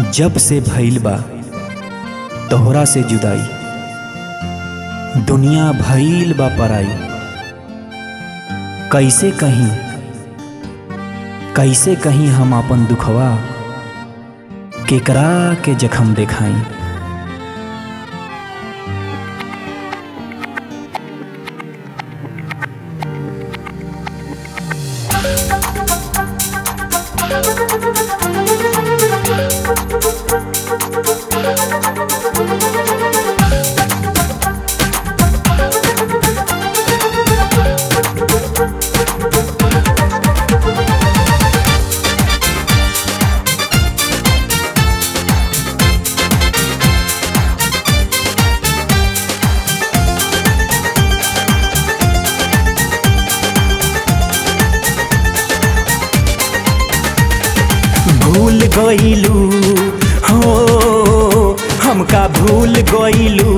जब से भइल बा तोहरा से जुदाई दुनिया भइल बा पराई कैसे कहीं कैसे कहीं हम अपन दुखवा केकरा के जखम देखाई भूल गईलू हो हमका भूल गईलू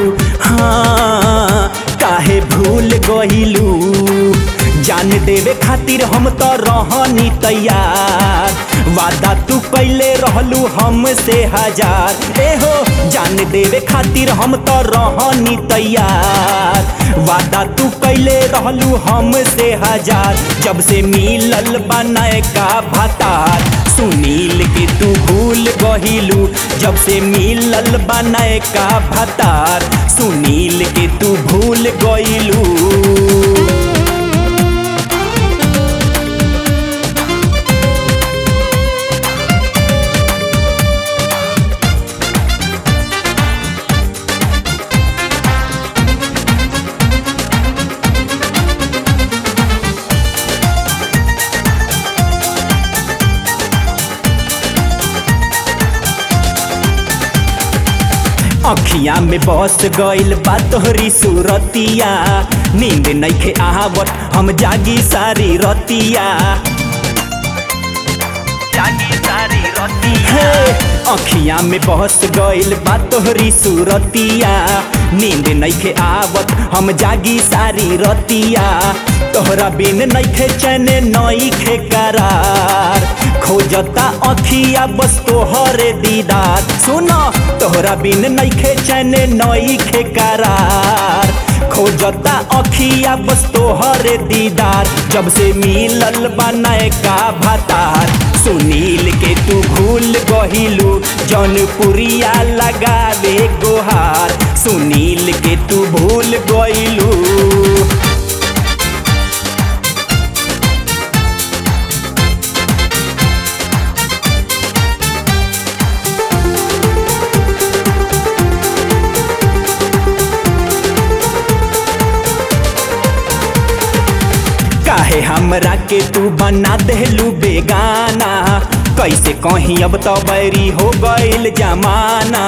हाँ काहे भूल गईलू जान देवे खातिर हम तो रहनी तैयार वादा तू कैले रहलू हमसे हजार ए हो जान देवे खातिर हम तो रहनी तैयार वादा तू कैले रहलू हमसे हजार जब से मिलल बनाए का भतार सुनील के तू भूल गहिलू जब से मिलल बनाए का भतार सुनील के तू भूल गइलू अखिया में बस गइल बा तोहरी सूरतिया नींद नइखे आवत हम जागी सारी रतिया जागी सारी रतिया अखिया में बस गइल बा तोहरी सूरतिया नींद नइखे आवत हम जागी सारी रतिया तोहरा बिन नइखे चैन नइखे करार खोजता अखिया बस तोहरे दीदार सुनो तोहरा बिन नइखे चैन नइखे करार खोजता अखिया बस तोहरे दीदार जब से मिलल बनाए का भतार सुनील के तू भूल गहिलू जौनपुरिया लगावे गोहार सुनील के तू भूल गइलू काहे हमरा के तू बना देलू बेगाना कैसे कहीं अब तो बैरी हो गइल जमाना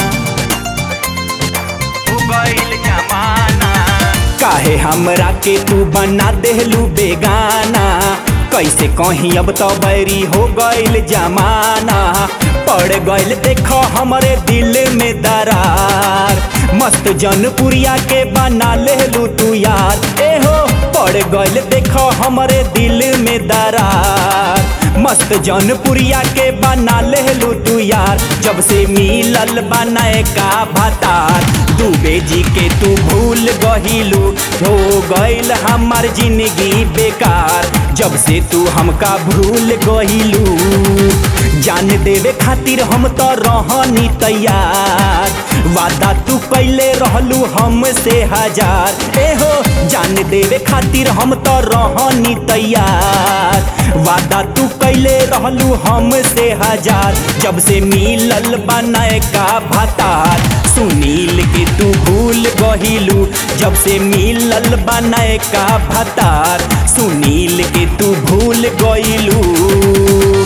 हो गइल जमाना काहे हमरा के तू बना देलू बेगाना कैसे कहीं अब तो बैरी हो गइल जमाना पड़ गइल देखो हमरे दिल में दरार मस्त जनपुरिया के बना लेलू तू यार ए हो पड़ गइल देखो हमरे दिल में दरार मस्त जनपुरिया के बना लेलू तू यार जब से मिलल बनाए का भतार दुबे जी के तू भूल गहिलू हो गइल हमार जिंदगी बेकार जब से तू हमका भूल गहिलू जान देवे खातिर हम तो रहनी तैयार वादा तू कैले रहलू हमसे हजार ए हो जान देवे खातिर हम तो रहनी तैयार वादा तू कैले रहलू हमसे हजार जब से मिलल बनाए का भतार सुनील के तू भूल गहिलू जब से मिलल बनाए का भतार सुनील के तू भूल गइलू